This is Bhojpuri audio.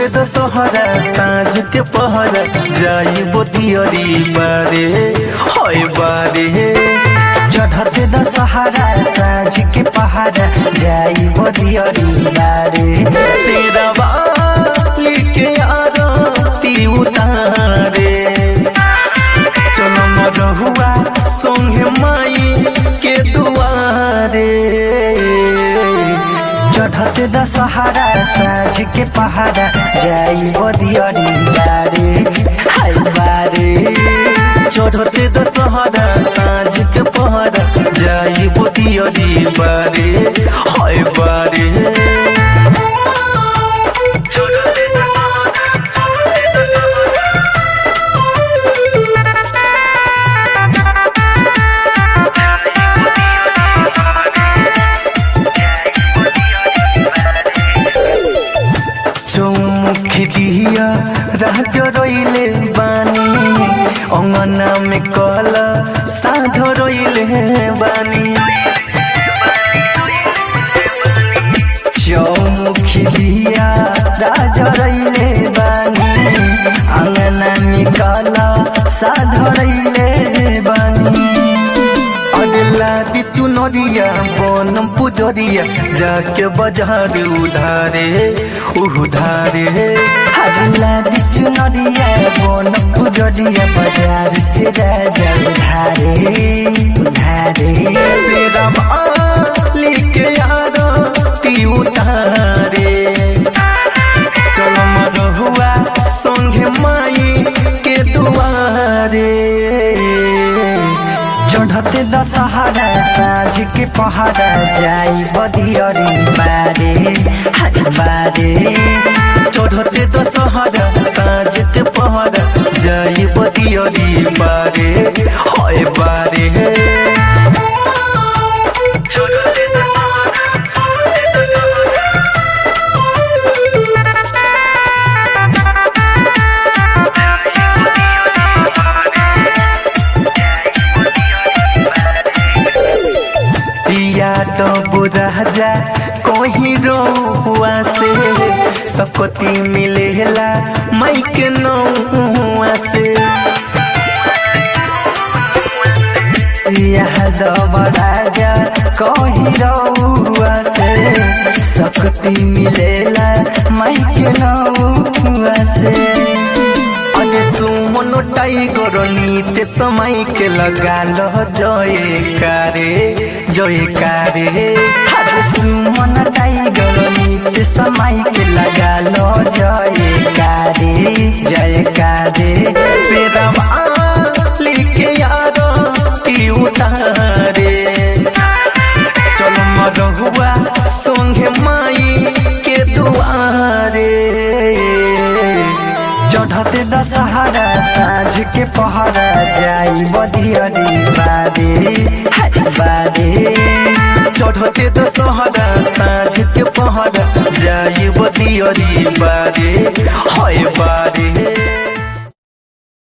चढ़ते दशहरा साँझ के पहरा जाई बोतियरी बारे होय बारे चढ़ते दशहरा साँझ के पहाड़ा जाई बदियरी बारे तेरा वाली के आरती उतारे चलो मरहुआ संगे माई के दुआरे चढ़ते दशहरा साँझ के पहाड़ा जाई बदियरी बारे हाय बारे चढ़ते दशहरा साँझ के पहरा जाई बोतियरी बारे होय बारे चौमुखी दिया राज रोइले बानी अंगना में कल साध रोइले बानी चौमुखी दिया राजरैले बानी अंगना निकला साधरैले बानी अगला दी चुनरिया बनम पुजरिया जाके बाजार उधारे उधारे हरला बिचु नदिया बोन पुजरिया बाजार से राजा उधारे उधारे तेरा माली के आरती उतारे चलो मरहुआ संगे माई के दुआरे चढ़ते दशहरा साँझ के पहाड़ा जाई बदियरी बारे हाय बारे चढ़ते दशहरा साँझ के पहरा जाई बदियरी बारे होय बारे या तो बुराजा कोही रोहुआ से सकती मिलेला माइक नौआ से यह दब राजा कही रउआ से शक्ति मिलेला माइक नउआ से अरे सुमन टाइगर नीत समय के लगा लो जय कारे जय कारे हर सुमन टाइगर नित्य समय के लगा लो जय कारे जय कारे तेरा वाली के यार की उतारे चलो मरहुआ संगे माई के दुआरे चढ़ते दशहरा साँझ के पहरा जाई बदियरी बारे हाय बारे चढ़ते दशहरा साँझ के पहरा जाई बदियरी बारे होय बारे